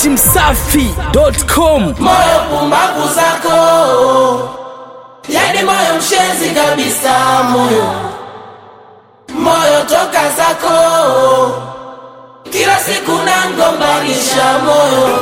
dachimsafi.com moyo pumbavu zako, yani moyo mshenzi kabisa, moyo moyo toka zako, kila siku nangombanisha moyo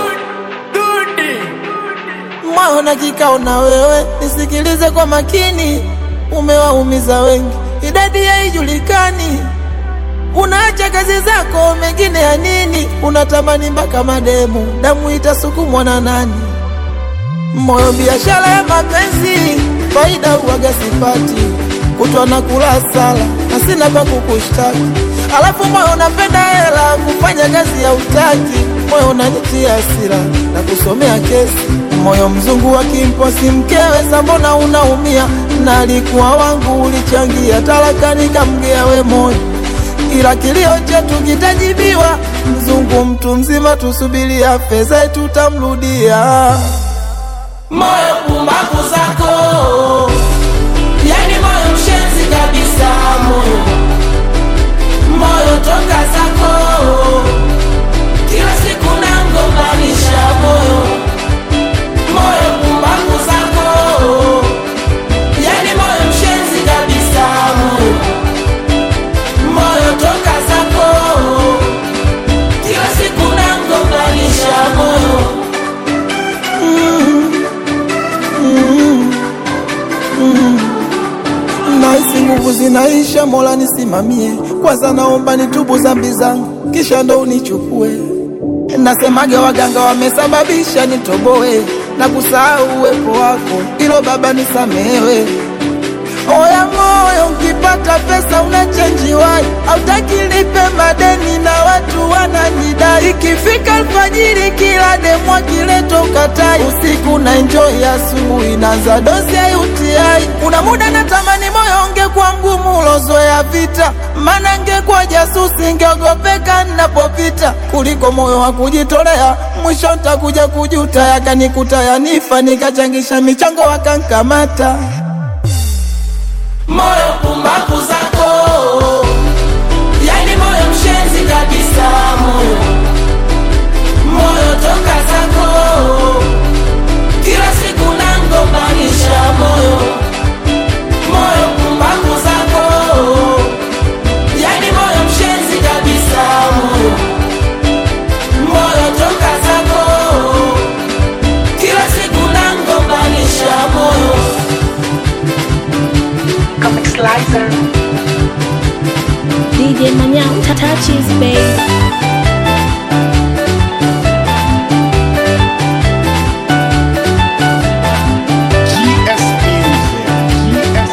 moyo na kikao na wewe, nisikilize kwa makini, umewaumiza wengi, idadi haijulikani. Unaacha kazi zako, mengine ya nini? Unatamani mpaka mademu, damu itasukumwa na nani? Moyo biashara ya mapenzi, faida uwaga sipati, kutwa na kula sala na sina pa kukushtaki. Alafu moyo unapenda hela, kufanya kazi ya utaki, moyo unanitia hasira na kusomea kesi. Moyo mzungu wa kimposi mkewe, sambona unaumia? Na alikuwa wangu, ulichangia talaka, nikamgea we moyo ila kilio chetu kitajibiwa. Mzungu mtu mzima, tusubiria fedha tutamrudia. Moyo pumbavu zako, yani moyo mshenzi kabisa, moyo moyo toka zako, kila siku nangombanisha moyo moyo pumbavu zako, yani moyo mshenzi kabisa, moyo moyo toka zako, kila siku nangombanisha moyo Nahisi nguvu zinaisha, Mola nisimamie. Kwanza naomba nitubu dhambi zangu, kisha ndo unichukue. Nasemaga waganga wamesababisha nitoboe na kusahau uwepo wako, ilo Baba nisamehewe. Oya moyo, ukipata pesa unachenjiwai, hautaki lipe madeni na watu wananidai. Ikifika alfajiri, kila demu akileta ukatai, usiku na enjoy, asubuhi naanza dozi ya UTI. Kuna muda natamani moyo ungekuwa ngumu, ulozoea vita, maana ngekuwa jasusi, ngeogopeka ninapopita, kuliko moyo wa kujitolea. Mwisho ntakuja kujuta, yakanikuta yanifa, nikachangisha michango wakankamata moyo pumbavu zako, yani moyo mshenzi kabisa, moyo moyo toka zako, kila siku nangombanisha moyo moyo pumbavu zako, yani moyo mshenzi kabisa, moyo moyo toka zako, kila siku nangombanisha moyo Comic Slicer. DJ Manyao touches babe. GS Music. GS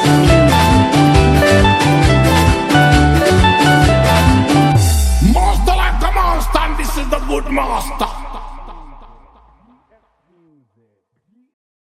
Music. Master like a monster, and this is the good master.